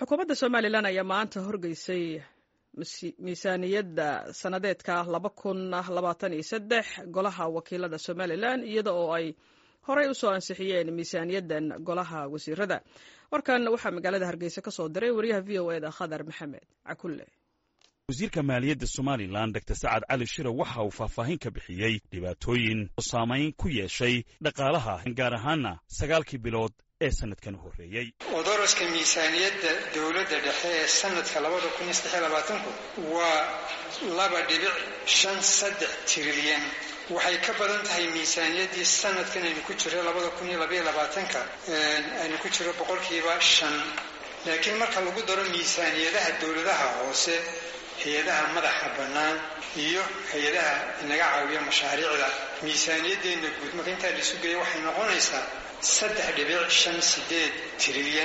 xukuumadda somalilan ayaa maanta horgeysay miisaaniyadda sannadeedka laba kun labaatan iyo saddex golaha wakiilada somalilan iyada oo ay horey u soo ansixiyeen miisaaniyaddan golaha wasiirada warkan waxaa magaalada hargeysa ka soo diray wariyaha v o eda khadar maxamed cakulle wasiirka maaliyadda somalilan dor sacad cali shire waxa uu faahfaahin ka bixiyey dhibaatooyin oo saamayn ku yeeshay dhaqaalaha gaar ahaana sagaalkii bilood ee sanadkan horreeyey odoroska miisaaniyadda dowladda dhexe ee sanadka labada kun iyo saddex iyo labaatanku waa laba dhibic shan saddex trilyan waxay ka badan tahay miisaaniyaddii sanadkan aynu ku jiro labada kun iyo labaiyo labaatanka aynu ku jiro boqolkiiba shan laakiin marka lagu daro miisaaniyadaha dowladaha hoose hay-adaha madaxa bannaan iyo hay-adaha inaga caawiya mashaariicda miisaaniyaddeenna guud marka intaa laisu geeya waxay noqonaysaa saddex dhibic shan sideed trilyan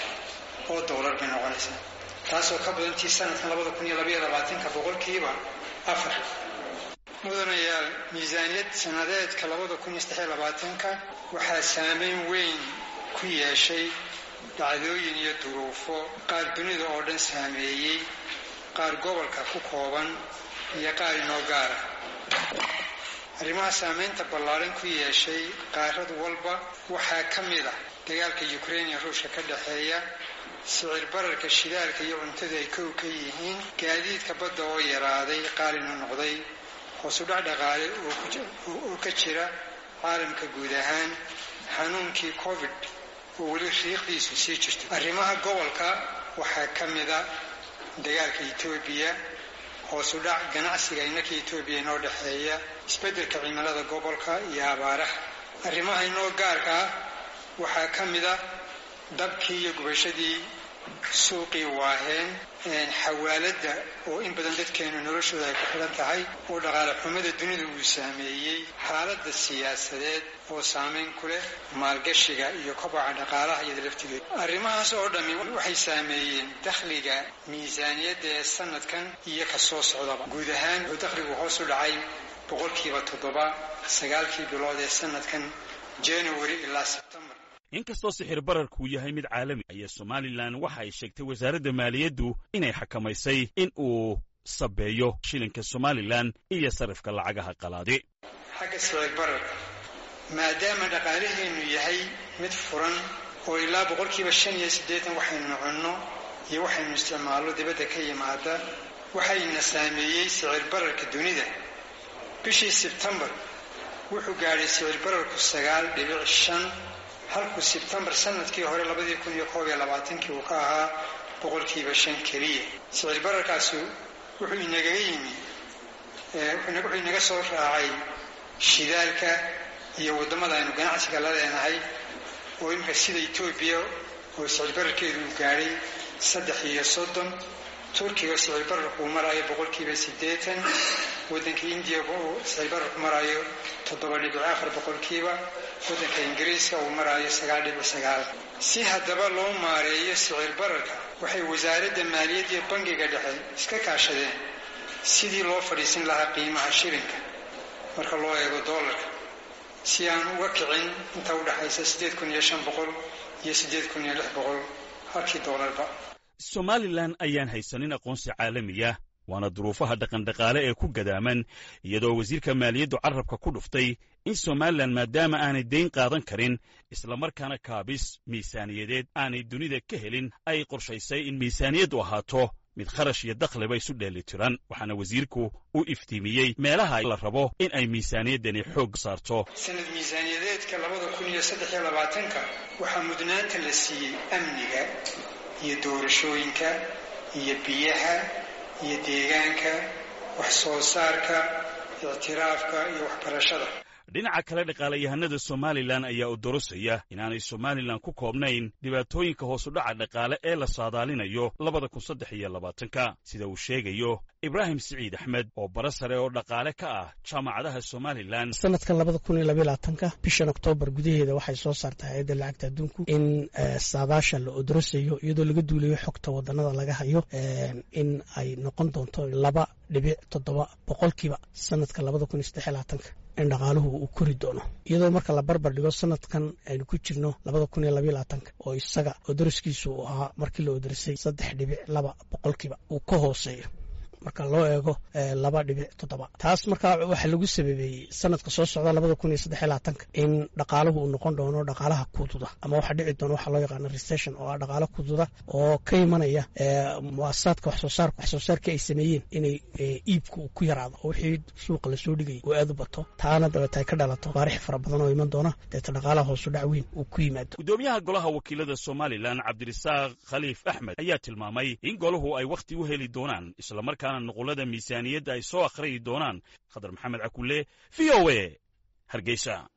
oo doolar bay noqonaysaa taasoo ka badantii sanadkan labada kun iyo labaiyo labaatanka boqolkiiba afar mudanayaal miisaaniyad sannadeedka labada kun iyo saddex iyo labaatanka waxaa saameyn weyn ku yeeshay dhacdooyin iyo duruufo qaar dunida oo dhan saameeyey qaar gobolka ku kooban iyo qaar inoo gaara arrimaha saamaynta ballaaran ku yeeshay qaarad walba waxaa ka mid ah dagaalka yukrain iyo ruushka ka dhexeeya sicir bararka shidaalka iyo cuntada ay kow ka yihiin gaadiidka badda oo yaraaday qaalina noqday hoosudhac dhaqaale oo ka jira caalamka guud ahaan xanuunkii covid oo weli riiqdiisu sii jirto arrimaha gobolka waxaa ka mid a dagaalka etoobiya hoosu dhac ganacsiga innaka etoobiya inoo dhexeeya isbeddelka cimilada gobolka iyo abaaraha arrimaha inoo gaarka ah waxaa ka mid a dabkii iyo gubashadii suuqii waaheen xawaaladda oo in badan dadkeenu noloshooda ay ku xidhan tahay oo dhaqaale xumada dunida uu saameeyey xaaladda siyaasadeed oo saamayn ku leh maalgashiga iyo kobaca dhaqaalaha iyada laftigeeda arrimahaas oo dhammi waxay saameeyeen dakhliga miisaaniyadda ee sanadkan iyo ka soo socdaba guud ahaan wuxuu dakhligu hoos u dhacay boqolkiiba toddoba sagaalkii bilood ee sanadkan january ilaa sebtembar inkastoo sixir bararkuu yahay mid caalami ayaa somalilan waxa ay sheegtay wasaaradda maaliyaddu inay xakamaysay in uu sabeeyo shilinka somalilan iyo sarifka lacagaha qalaadi xagga sicir bararka maadaama dhaqaalaheennu yahay mid furan oo ilaa boqolkiiba shan iyo siddeetan waxaynu cunno iyo waxaynu isticmaallo dibadda ka yimaada waxayna saameeyey sicir bararka dunida bishii sebtembar wuxuu gaadhay sicir bararku sagaal dhibic shan halkuu sebtembar sanadkii hore labadii kun iyo koob iyo labaatankii uu ka ahaa boqolkiiba shan keliya sicir bararkaasu wuxuu inagaga yimi wuxuu inaga soo raacay shidaalka iyo waddamada aynu ganacsiga la leenahay oo imika sida etoobiya oo sicir bararkeedu uu gaadhay saddex iyo soddon turkiga sicir bararku uu maraayo boqolkiiba siddeetan waddanka indiya uu sicir bararku maraayo toddoba dhibic afar boqolkiiba waddanka ingiriiska uu maraayo sagaal dhibic sagaal si haddaba loo maareeyo sicir bararka waxay wasaaradda maaliyadda iyo bangiga dhexe iska kaashadeen sidii loo fadhiisin lahaa qiimaha shilinka marka loo eego doolarka si aan uga kicin inta u dhexaysa siddeed kun iyo shan boqol iyo siddeed kun iyo lix boqol halkii doolarba somalilan ayaan haysanin aqoonsi caalamiya waana duruufaha dhaqandhaqaale ee ku gadaaman iyadoo wasiirka maaliyaddu carrabka ku dhuftay in somalilan maadaama aanay dayn qaadan karin islamarkaana kaabis miisaaniyadeed aanay dunida ka helin ay qorshaysay in miisaaniyaddu ahaato mid kharash iyo dakhliba isu dheelitiran waxaana wasiirku u iftiimiyey meelaha la rabo in ay miisaaniyaddani xoog saarto sanad miisaaniyadeedka labada kun iyo saddex iyo labaatanka waxaa mudnaanta la siiyey amniga iyo doorashooyinka iyo biyaha iyo deegaanka wax soo saarka ictiraafka iyo waxbarashada dhinaca kale dhaqaalayahanada somalilan ayaa u dorosaya inaanay somalilan ku koobnayn dhibaatooyinka hoosudhaca dhaqaale ee la saadaalinayo labada kun saddex iyo labaatanka sida uu sheegayo ibraahim siciid axmed oo bara sare oo dhaqaale ka ah jaamacadaha somalilan sanadkan labada kun iyo labaiyo labaatanka bishan oktoobar gudaheeda waxay soo saartay hay-adda lacagta adduunku in saadaasha la odorosayo iyadoo laga duulayo xogta wadanada laga hayo in ay noqon doonto laba dhibic toddoba boqolkiiba sanadka labada kun iyo saddex iyo labaatanka in dhaqaaluhu uu kori doono iyadoo marka la barbar dhigo sanadkan aynu ku jirno labada kun iyo labaiyo labaatanka oo isaga odoriskiisu uu ahaa markii la odorisay saddex dhibic laba boqolkiiba uu ka hooseeyo marka loo eego laba dhibic toddoba taas markaa waxaa lagu sababeeyey sanadka soo socda labada kun iyo saddexiy labaatanka in dhaqaaluhu uu noqon doono dhaqaalaha kududa ama waxaa dhici doona waxaa loo yaqaana recession oo ah dhaqaalo kududa oo ka imanaya muasasaadka waxsoo saarka waxsoo saarkii ay sameeyeen inay iibka uu ku yaraado oo wixii suuqa lasoo dhigayay uu aad u bato taana dabeeta ay ka dhalato baarix fara badan oo iman doona deeta dhaqaalaha hoosu dhac weyn uu ku yimaado gudoomiyaha golaha wakiilada somalilan cabdirasaaq khaliif axmed ayaa tilmaamay in golahu ay wakhti u heli doonaan islamarkaana nuqulada miisaaniyadda ay soo akhriyi doonaan khadar maxamed cakulle v o a hargeysa